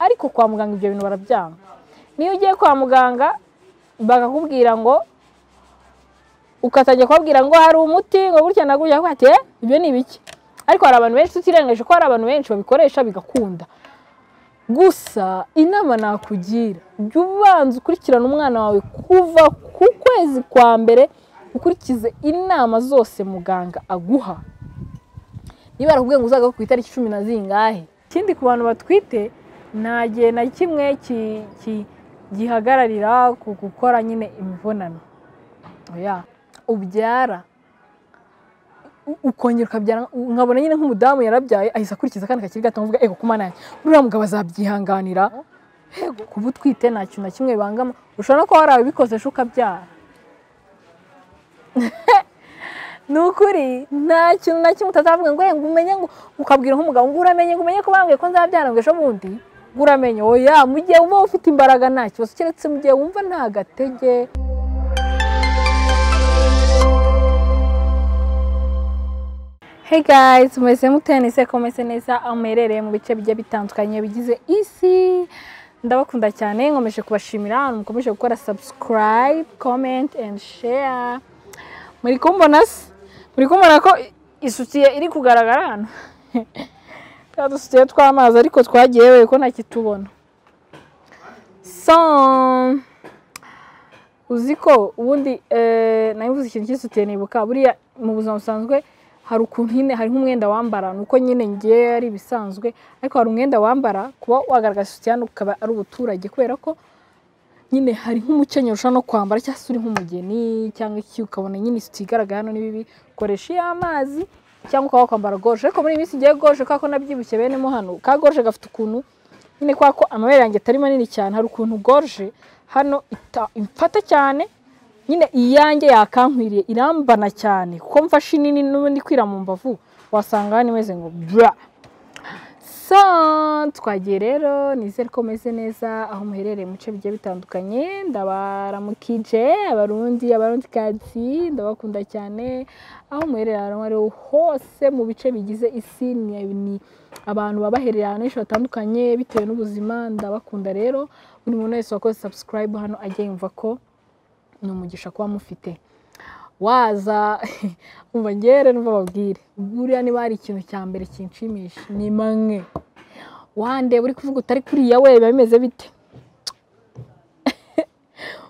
ariko kwa muganga ibyo bintu barabyanga niyo ugiye kwa muganga bakakubwira ngo ukatajya kubabwira ngo hari umuti ngo gutya na gutya kuko ati ibyo ni ibiki ariko hari abantu benshi tutirengeje ko hari abantu benshi babikoresha bigakunda gusa inama nakugira jya ubanza ukurikirana umwana wawe kuva ku kwezi kwa mbere ukurikize inama zose muganga aguha niba arakubwiye ngo uzagaruke ku itariki cumi na zingahe ikindi ku bantu batwite nta gihe na kimwe gihagararira ku gukora nyine imibonano ubyara ukongera ukabyara nkabona nyine nk'umudamu yarabyaye ahise akurikiza akana kakiri gato mvuga ego kumana uriya mugabo azabyihanganira kuba utwite nta kintu na kimwe bibangama ushobora no kuba warabikozeje ukabyara ni ukuri nta kintu na kimwe utazavuga ngo ngo umenye ngo ukabwira nk'umugabo ngo uramenye ngo umenye ko bambwiye ko nzabyara ngo ejo bundi ngo uramenye oya mu gihe uba ufite imbaraga nta kibazo keretse mu gihe wumva nta gatege Hey guys, mumeze mute nise ko mumeze neza aho muherereye mu bice bigiye bitandukanye bigize isi ndabakunda cyane nkomeje kubashimira ahantu mukomeje gukora subscribe comment and share muri kumbona se muri kumbona ko isutiye iri kugaragara hano twa dusutiye tw'amazi ariko twagiye we ko ntakitubona so uzi ko ubundi nabivuze ikintu cy'isutiye nibuka buriya mu buzima busanzwe hari ukuntu nyine hari nk'umwenda wambara ni uko nyine ngewe ari ibisanzwe ariko hari umwenda wambara kuba wagaragaza isutiya ukaba ari ubuturage kubera ko nyine hari nk'umukenyero ushobora no kwambara cyangwa se uri nk'umugeni cyangwa iki ukabona nyine isutiya igaragara hano ni bibi ukoresha iyo amazi cyangwa ukaba wakwambara goje ariko muri iyi minsi ngewe goje kubera ko nabyibushye benemo hano ka goje gafite ukuntu nyine kubera ko amabere yanjye atari manini cyane hari ukuntu goje hano imfata cyane nyine iyanjye yakankwiriye irambana cyane kuko mfashe nini n'ubundi kwira mu mbavu wasanga hano imeze ngo bura so twagiye rero nizere ko meze neza aho muherereye mu bice bigiye bitandukanye ndabaramukije abarundi abarundi kazi ndabakunda cyane aho muherereye ahantu ariho hose mu bice bigize isi ni abantu babaherereye ahantu henshi hatandukanye bitewe n'ubuzima ndabakunda rero buri muntu wese wakoze subscribe hano ajya yumva ko ni umugisha kuba mufite waza mubagere n'ubu babwire buriya niba hari ikintu cya mbere kinshimisha ni manywe wandeba uri kuvuga utari kuriya we biba bimeze bite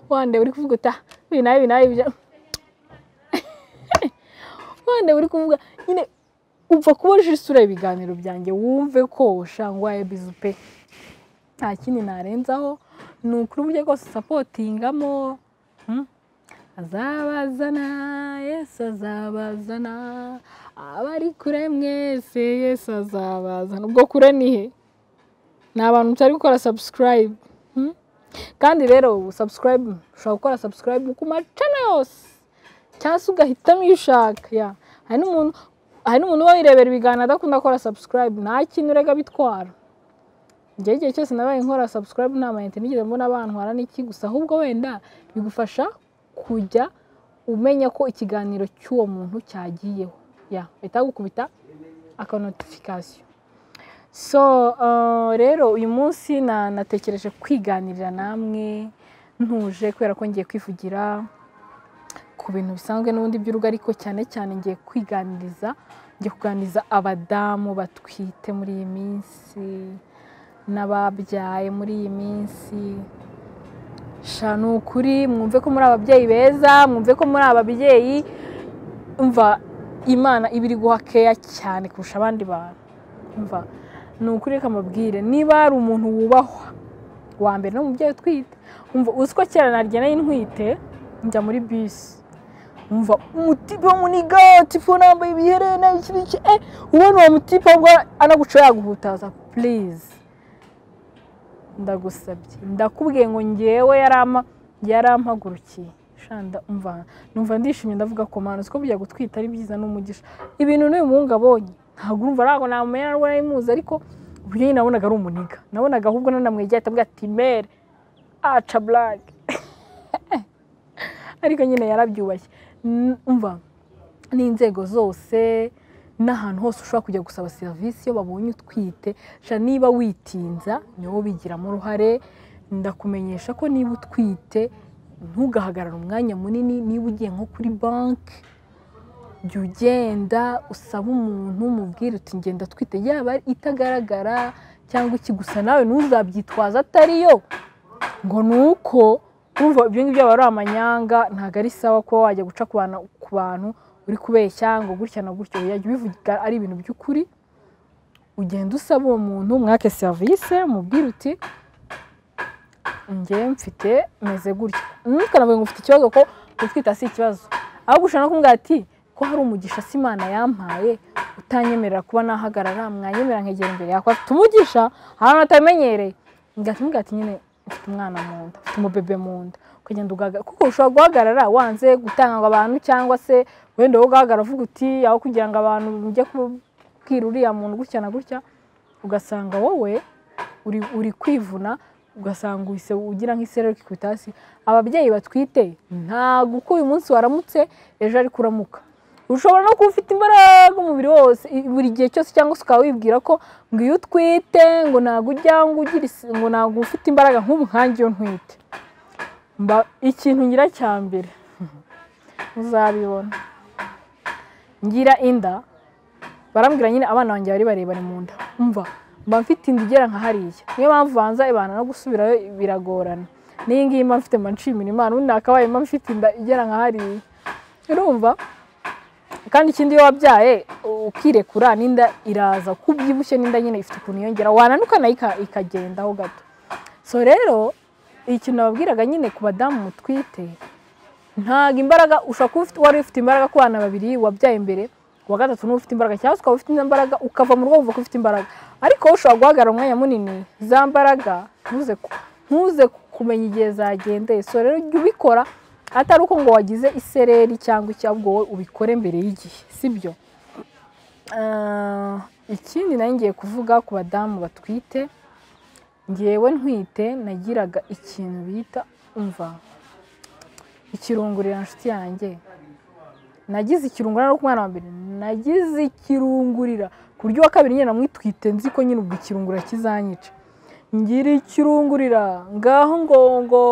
wandeba uri kuvuga uta ibi nabi ibi nabi ibyo wandeba uri kuvuga nyine upfa kuboresha isura ibiganiro byanjye wumve ko ushangwaye bizu pe nta kindi narenzaho ni ukuri uburyo bwose usapotingamo azabazana yesu azabazana abari kure mwese yesu azabazana ubwo kure nihe ni abantu mutari gukora subscribe kandi rero subscribe ushobora gukora subscribe ku macana yose cyangwa se ugahitamo iyo ushaka hari n'umuntu uba wirebera ibiganiro adakunda gukora subscribe nta kintu urega bitwara igihe igihe cyose nabaye nkora subscribe nta mayinite nigeze mbona bantwara n'iki gusa ahubwo wenda bigufasha kujya umenya ko ikiganiro cy'uwo muntu cyagiyeho bahita gukubita akanotifikasiyo so rero uyu munsi natekereje kwiganirira namwe ntuje kubera ko ngiye kwivugira ku bintu bisanzwe n'ubundi by'urugo ariko cyane cyane ngiye kwiganiriza ngiye kuganiriza abadamu batwite muri iyi minsi n'ababyaye muri iyi minsi shana ukuri mwumve ko muri ababyeyi beza mwumve ko muri ababyeyi mva imana ibiri guha keya cyane kurusha abandi bantu mva ni ukuri reka mbabwire niba hari umuntu wubahwa wa mbere no mubyeyi utwite mva uzi ko kera narya nayo intwite njya muri bisi mva umutipe munigatifu nambaye ibiherena iki n'iki eh ubona uwo mutipe anaguca yaguhutaza purize ndagusabye ndakubwiye ngo ngewe yarampagurukiye shanda umva numva ndishimye ndavuga ko mpano ko bujya gutwita ari byiza n'umugisha ibintu n'uyu muhungu abonye ntabwo urumva ntabwo namumenya ntabwo narimuzi ariko uburyo nyine nabonaga ari umuniga nabonaga ahubwo nanamwegera atabwira ati mere aca burage ariko nyine yarabyubashye umva n'inzego zose n'ahantu hose ushobora kujya gusaba serivisi iyo babonye utwite sha niba witinza niwo bigiramo uruhare ndakumenyesha ko niba utwite ntugahagarare umwanya munini niba ugiye nko kuri banki jya ugenda usaba umuntu umubwire uti ngenda twite yaba itagaragara cyangwa iki gusa nawe ntuzabyitwaze atariyo ngo ni uko urumva ibyo ngibyo aba ari amanyanga ntabwo ari sawa kuba wajya guca ku bantu ku bantu uri kubeshya ngo gutya na gutya yajya ubivuga ari ibintu by'ukuri ugenda usaba uwo muntu mwake serivisi umubwire uti ngewe mfite meze gutya ntukanavuge ngo ufite ikibazo ko gutwita si ikibazo ahubwo ushobora no kumubwira ati ko hari umugisha si imana yampaye utanyemerera kuba nahagarara mwanyemerera nkegera imbere yawe afite umugisha ahantu hatamenyereye ngahita umubwira ati nyine ufite umwana mu nda ufite umubebe mu nda ukagenda ugahagarara kuko ushobora guhagarara wanze gutanga abantu cyangwa se wenda wowe ugahagarara uvuga uti aho kugira ngo abantu mujye kubwira uriya muntu gutya na gutya ugasanga wowe uri uri kwivuna ugasanga uhise ugira nk'isereri kikubitasi ababyeyi batwite ntabwo uko uyu munsi waramutse ejo ariko uramuka ushobora no kuba ufite imbaraga umubiri wose buri gihe cyose cyangwa se ukaba wibwira ko ngo iyo utwite ngo ntabwo ujya ngo ugira isi- ngo ntabwo ufite imbaraga nk'ubu nkanjye iyo ntwite mba ikintu ngira cya mbere uzabibona ngira inda barambwira nyine abana banjye bari barebare mu nda mva mba mfite inda igera nka hariya niyo mpamvu banza ibana no gusubirayo biragorana n'iyi ngiyi mba mfite mba nshimira imana undi akabaye mba mfite inda igera nka hariya urumva kandi ikindi iyo wabyaye ukirekura n'inda iraza uko ubyibushye n'inda nyine ifite ukuntu yongera wananuka nayo ika- ikagendaho gato so rero ikintu nababwiraga nyine ku badamu mutwite ntabwo imbaraga ushobora kuba ufite- wari ufite imbaraga ku bana babiri wabyaye mbere uwa gatatu niba ufite imbaraga cyangwa se ukaba ufite indi mbaraga ukava mu rugo wumva ko ufite imbaraga ariko wowe ushobora guhagarara umwanya munini za mbaraga ntuze ku- ntuze kumenya igihe zagendeye so rero jya ubikora atari uko ngo wagize isereri cyangwa iki ahubwo wowe ubikore mbere y'igihe sibyo Ah, ikindi nari ngiye kuvuga ku badamu batwite ngewe ntwite nagiraga ikintu bita umva ikirungurira inshuti yanjye nagize ikirungurira no ku mwana wa mbere nagize ikirungurira ku buryo uwa kabiri nyine namwitwite nzi ko nyine ubwo ikirungurira kizanyica ngira ikirungurira ngaho ngo ngo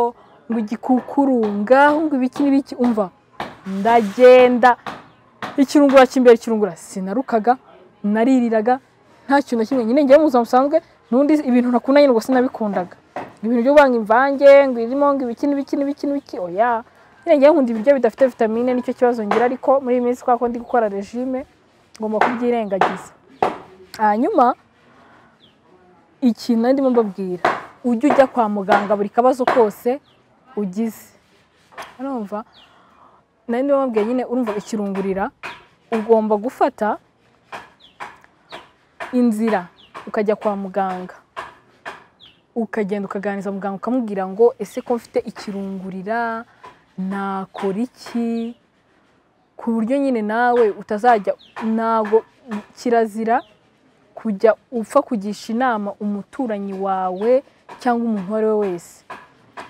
ngo igikukuru ngaho ngo ibiki n'ibiki umva ndagenda ikirungura cy'imbere kirungura sinarukaga naririraga nta kintu na kimwe nyine ngewe mu buzima busanzwe n'undi ibintu nakunda nyine ubwo sinabikundaga ibintu byo kuvanga imvange ngo irimo ngo ibiki n'ibiki n'ibiki n'ibiki oya nyine ngewe nkunda ibiryo bidafite vitamine nicyo kibazo ngira ariko muri iyi minsi kubera ko ndi gukora regime ngomba kubyirengagiza hanyuma ikintu nari ndimo mbabwira ujye ujya kwa muganga buri kabazo kose ugize urumva nari ndimo mbabwira nyine urumva ikirungurira ugomba gufata inzira ukajya kwa muganga ukagenda ukaganiriza muganga ukamubwira ngo ese ko mfite ikirungurira nakora iki ku buryo nyine nawe utazajya ntabwo kirazira kujya upfa kugisha inama umuturanyi wawe cyangwa umuntu uwo ari we wese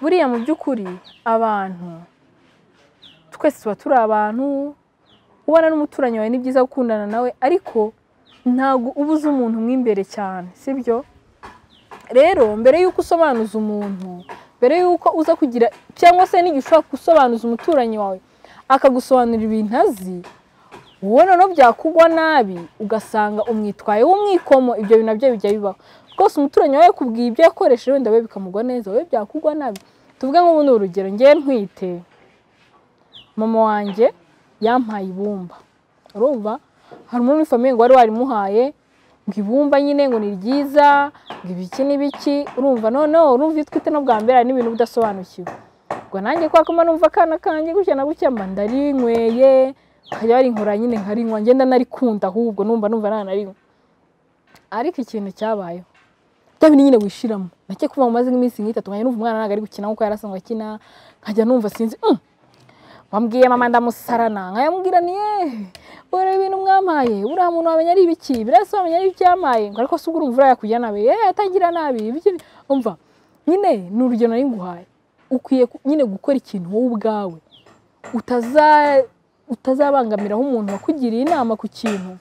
buriya mu by'ukuri abantu twese tuba turi abantu ubana n'umuturanyi wawe ni byiza gukundana nawe ariko ntabwo uba uzi umuntu mo imbere cyane sibyo rero mbere y'uko usobanuza umuntu mbere y'uko uza kugira cyangwa se n'igihe ushobora gusobanuza umuturanyi wawe akagusobanurira ibintu azi wowe noneho byakugwa nabi ugasanga umwitwaye w'umwikomo ibyo bintu nabyo bijya bibaho rwose umuturanyi wawe yakubwiye ibyo yakoresheje wenda we bikamugwa neza wowe byakugwa nabi tuvuge nk'ubundi urugero ngewe ntwite mama wanjye yampaye ibumba urumva hari umuntu muri famiye ngo wari warimuhaye ngo ibumba nyine ngo ni ryiza ngo ibiki n'ibiki urumva noneho urumva iyo utwite no bwa mbere hari n'ibintu uba udasobanukiwe ngo nanjye kwa kuma numva akana kanjye gutya na gutya mba ndarinyweye nkajya barinkora nyine nkarinywa ngenda narikunda ahubwo numva numva nanarinywa ariko ikintu cyabayeho bya bindi nyine wishiramo nake kuva maze nk'iminsi nk'itatu nkajya numva umwana ntabwo ari gukina nkuko yari asanzwe akina nkajya numva sinzi "Mm, wambwiye mama ndamusarana nkayamubwira ni yeee ureba ibintu mwampaye buriya muntu wamenya ari ibiki buriya se wamenya ari ibiki yamaye ngo ariko se ubwo urumva yakujya nabi yeee atangira nabi ibiki umva nyine ni urugero nari nguhaye ukwiye ku- nyine gukora ikintu wowe ubwawe utaza utazabangamiraho umuntu wakugiriye inama ku kintu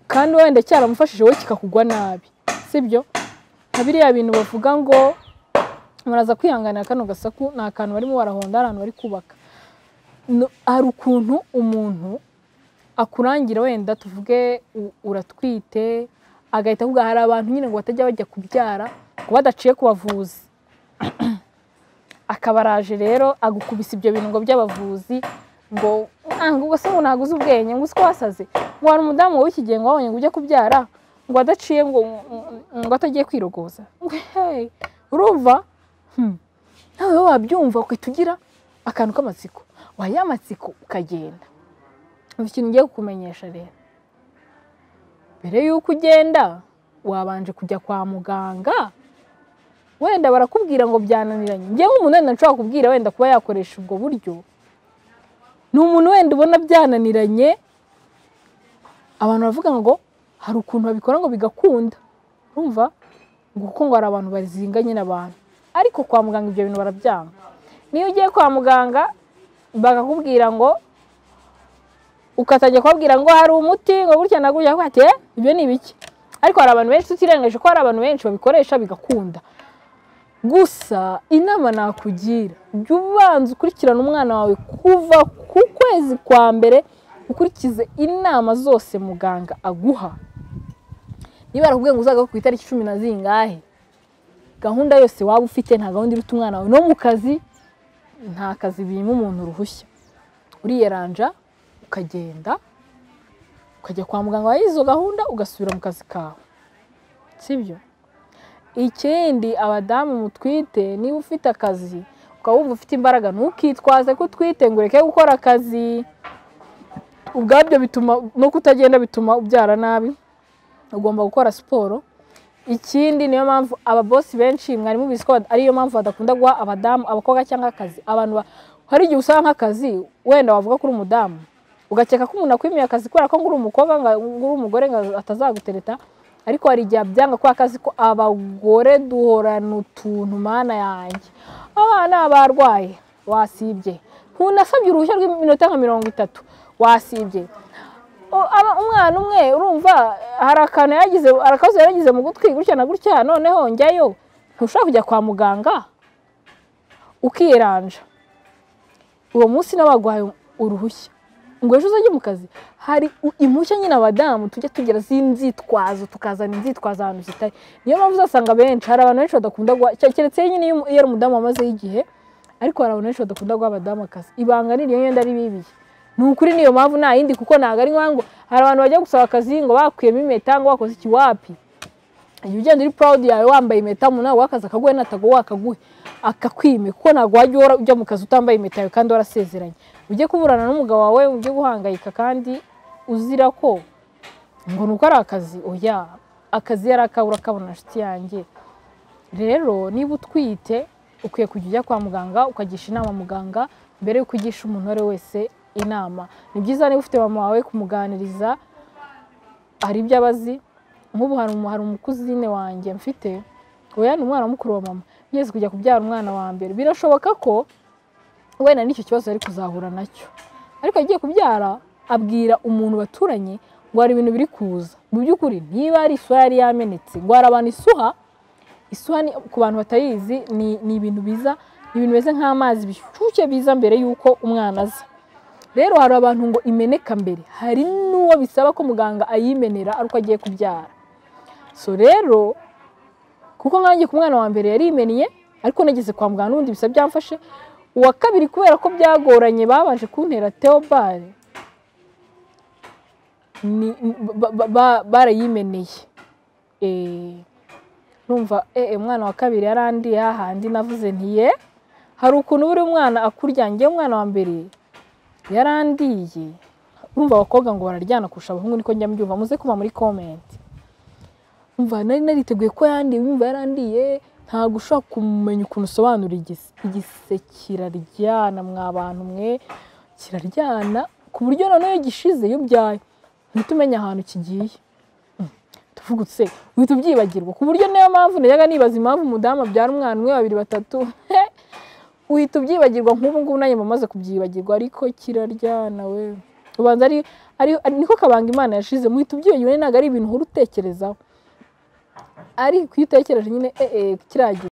kandi wenda cyaramufashije wowe kikakugwa nabi sibyo nka biriya bintu bavuga ngo muraza kwihanganira kano gasaku ni akantu barimo barahonda ahantu bari kubaka No- hari ukuntu umuntu akurangira wenda tuvuge u- uratwite agahita avuga hari abantu nyine ngo batajya bajya kubyara ngo badaciye ku bavuzi akaba araje rero agukubisa ibyo bintu ngo by'abavuzi ngo "Ah, ngo ubwo se umuntu ntago uzi ubwenge ngo uzi ko wasaze ngo hari umudamu wowe iki gihe ngo wabonye ngo ujye kubyara ngo adaciye ngo ngo atagiye kwirogoza ngo hey urumva Hmm. nawe wowe wabyumva ukahita ugira akantu k'amatsiko waya amatsiko ukagenda umva ikintu ngiye kukumenyesha rero mbere y'uko ugenda wabanje kujya kwa muganga wenda barakubwira ngo byananiranye njye nk'umuntu wenda nshobora kubwira wenda kuba yakoresha ubwo buryo ni umuntu wenda ubona byananiranye abantu baravuga ngo hari ukuntu babikora ngo bigakunda urumva ngo kuko ngo hari abantu bazinganye n'abantu ariko kwa muganga ibyo bintu barabyanga niyo ugiye kwa muganga bakakubwira ngo ukatajya kubabwira ngo hari umuti ngo gutya na gutya bakubwira ati "Eh, ibyo ni ibiki ariko hari abantu benshi tutirengeje ko hari abantu benshi babikoresha bigakunda gusa inama nakugira jya ubanza ukurikirana umwana wawe kuva ku kwezi kwa mbere ukurikize inama zose muganga aguha niba arakubwiye ngo uzagaruke ku itariki cumi na zingahe gahunda yose waba ufite nta gahunda iruta umwana wawe no mu kazi nta kazi birimo umuntu uruhushya uriyeranja ukagenda ukajya kwa muganga wawe izo gahunda ugasubira mu kazi kawe sibyo ikindi abadamu mutwite niba ufite akazi ukaba wumva ufite imbaraga ntukitwaze ko utwite ngo ureke gukora akazi ubwabyo bituma no kutagenda bituma ubyara nabi ugomba gukora siporo ikindi niyo mpamvu ababosi benshi mwari mubizi ko ariyo mpamvu badakunda guha abadamu abakobwa cyangwa akazi abantu ba- hari igihe usanga nk'akazi wenda wavuga ko uri umudamu ugakeka ko umuntu akwimiye akazi kubera ko ngo uri umukobwa nga- ngo uri umugore ngo atazagutereta ariko hari igihe abyanga kubera akazi ko abagore duhorana utuntu mana yanjye abana barwaye wasibye ntunasabye uruhushya rw'iminota nka mirongo itatu wasibye O- aba- umwana umwe urumva hari akantu yagize hari akabazo yaragize mu gutwi gutya na gutya noneho njyayo ntushobora kujya kwa muganga ukiranja uwo munsi n'abaguhaye uruhushya ngo ejo uzajye mu kazi hari u- impushya nyine abadamu tujya tugira z'inzitwazo tukazana inzitwazo ahantu zitari niyo mpamvu uzasanga benshi hari abantu benshi badakunda guha cya- keretse nyine iyo umu- iyo ari umudamu wamazeho igihe ariko hari abantu benshi badakunda guha abadamu akazi ibanga ni iryo yenda ari bibi ni ukuri niyo mpamvu nta yindi kuko ntabwo ari ngombwa hari abantu bajya gusaba akazi ngo bakuyemo impeta ngo wakoze iki wapi iyo ugenda uri proud yawe wambaye impeta umuntu nawe wakazi akaguhe natago wakaguhe akakwime kuko ntabwo wajya uhora ujya mu kazi utambaye impeta yawe kandi warasezeranye ujye kuburana n'umugabo wawe ujye guhangayika kandi uzira ko ngo nuko ari akazi oya akazi yari akabura kabona nshuti yanjye rero niba utwite ukwiye kujya ujya kwa muganga ukagisha inama muganga mbere y'uko ugisha umuntu uwo ari we wese inama ni byiza niba ufite mama wawe kumuganiriza hari ibyo aba azi nk'ubu hari umu- hari umukuzine wanjye mfite oya ni umwana mukuru wa mama yigeze kujya kubyara umwana wa mbere birashoboka ko wenda n'icyo kibazo yari kuzahura nacyo ariko yagiye kubyara abwira umuntu baturanye ngo hari ibintu biri kuza mu by'ukuri niba hari isuha yari yamenetse ngo hari abantu isuha isuha ni- ku bantu batayizi ni ni ibintu biza ni ibintu bimeze nk'amazi bishyushye biza mbere y'uko umwana aza rero hari abantu ngo imeneka mbere hari n'uwo bisaba ko muganga ayimenera ari uko agiye kubyara so rero kuko nkanjye ku mwana wa mbere yarimeniye ariko nageze kwa muganga n'ubundi bisa byamfashe uwa kabiri kubera ko byagoranye babanje kuntera teobare ni- ba- ba- ba- barayimeneye Eh, numva eh, eh, umwana wa kabiri yarandiye hahandi navuze ntiye hari ukuntu buri mwana akurya njye umwana wa mbere yarandiye urumva abakobwa ngo bararyana kurusha abahungu niko njya mbyumva muze kuba muri komenti umva nari nariteguye ko yandiye wumva yarandiye ntabwo ushobora kumenya ukuntu usobanura igise igise kiraryana mwa bantu mwe kiraryana ku buryo noneho iyo gishize iyo ubyaye uhita umenya ahantu kigiye Mm, tuvugutse uhita ubyibagirwa ku buryo niyo mpamvu najyaga nibaza impamvu umudamu abyara umwana umwe babiri batatu uhita ubyibagirwa nk'ubu ngubu nanjye mba maze kubyibagirwa ariko kiraryana we ubanza ari ari- niko kabanga imana yashize muhita ubyiye nyine ntabwo ari ibintu uhora utekerezaho ariko iyo utekereje nyine eh, eh, kiriya gihe